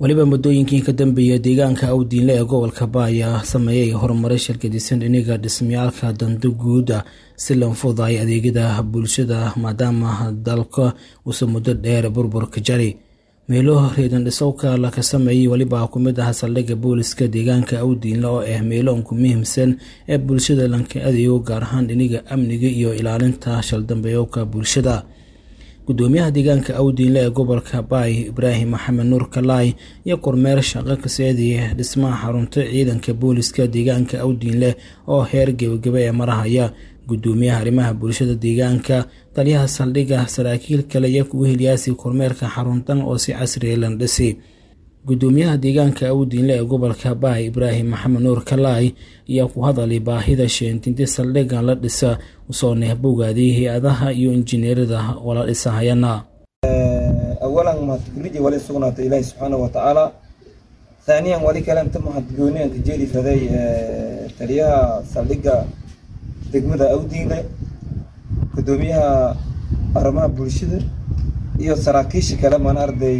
weliba muddooyinkii ka dambeeya deegaanka awdiinle ee gobolka baaya sameeyay horumaray shirkadisan dhiniga dhismayaalka danta guuda si lan fududaay adeegyada bulshada maadaama dalka uusan muddo dheer burburka jari meelo reedan dhisowka laka sameeyey weliba ku mid ah saldhigga booliska deegaanka awdiinle oo ah meelo unku muhiimsan ee bulshada lanka adeego gaar ahaan dhiniga amniga iyo ilaalinta shaldambeeyowka bulshada gudoomiyaha deegaanka awdiinle ee gobolka baay ibraahim maxamed nuur kalaay iyo kormeer shaqo kaseediya dhismaha xarunta ciidanka booliska deegaanka awdiinle oo heer gebagaba ee marahaya gudoomiyaha arrimaha bulshada deegaanka taliyaha saldhigga saraakiil kale iyo kuwa hilyaasi kormeerka xaruntan oo si casriya lan dhisi gudoomiyaha deegaanka awdiinle ee gobolka baay ibraahim maxamed nuur kalaay ayaa ku hadalay baahida sheentinti saldhiggan la dhisa usoo nehbowgaaday hay-adaha iyo injineerada wala dhisahayana awalan mahadguriji wali sugnaata ilaahi subxaana wa tacaala haaniyan wali kalenta mahadgooni aan ka jeeli faday taliyaha saldhigga degmada awdiinle gudoomiyaha arrimaha bulshada iyo saraakiisha kale mana arday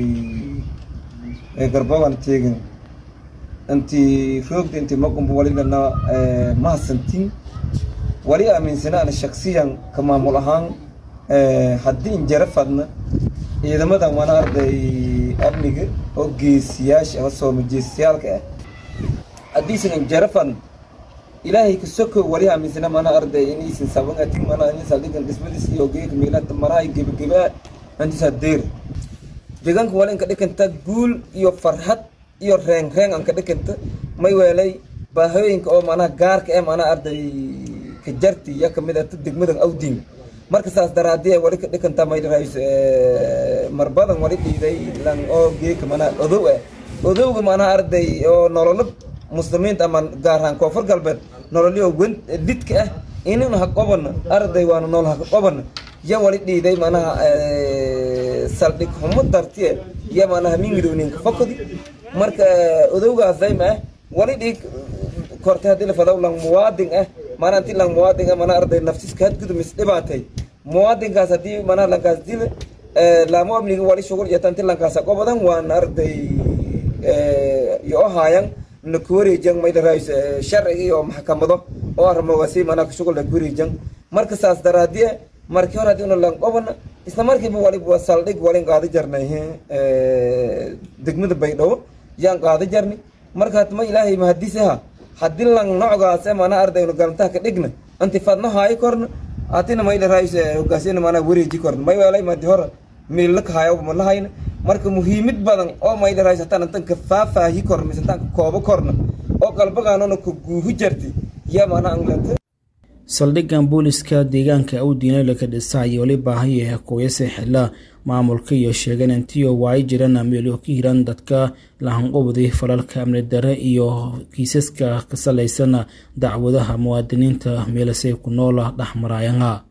garbogan teegin inti roogda inti maqumba wali lana mahadsantin wali aaminsana ana shaksiyan ka maamul ahaan haddii injara fadna ciidamadan mana arday amniga oo geesiyaasha ama soomajeesiyaalka ah haddiisan injara fadna ilaahay ka soko wali aaminsana mana arday inaysan sabangatin mana in saldhigan dhismadiis iyo geeka meelanta marahay gebageba antisaa deer deegaanka wali inka dhikanta guul iyo farxad iyo reen reen aan ka dhikanta may weelay baahooyinka oo manaha gaarka ee mana arday ka jarti ya kamid ata degmadan awdiin marka saas daraadii wali ka dhikanta may dharays marbadan wali dhiiday lan oo geeka mana odow ah odowga manaha arday oo nololo muslimiinta ama gaar ahaan koonfur galbeed nololyo wen lidka ah inana ha qobana arday waana nool ha qobana ya wali dhiiday manaha saldhig xumo dartiye ya manaha mingidowninka fakodi marka odowgaasay ma ah wali dhiig korte haddii la fadaw lang muwaadin ah mana inti lang muwaadin ah mana arday naftiska hadgudu mis dhibaatay muwaadinkaas haddii manaha lankaas dila laamo amniga wali shugul yata inti lankaasa qobadan waana arday iyo ohaayan na kuwareejan may dharays sharciga iyo maxkamado oo arrimoogaasi manaa shugul la kuwareejan marka saas daraadiye markii hore haddii una lan qobana isla markiiba waliba saldhig walin qaada jarnay degmada baydhabo yaan qaada jarni marka hatma ilaahay mahadisaha haddii lan nocgaas mana ardaynu galantaha ka dhigna anti fadno haayo korna atina may dharays hogaasina manaa wareeji korna may weelay madi hore miilaka haayo ma lahayna marka muhiimid badan oo may dharays hataan intan ka faafaahi korna mise intaan ka koobo korna oo qalbagaanona ka guuhu jarti yaa manaa anglata saldhiggan booliska deegaanka awdiinle laka dhisaay wali baahaya kooyase xila maamulka iyo sheegan intiyo waayi jirana meelo ka hiran dadka lahanqubday falalka amni dare iyo kiisaska ka salaysana dacwadaha muwaadiniinta meelasay ku noola dhexmarayana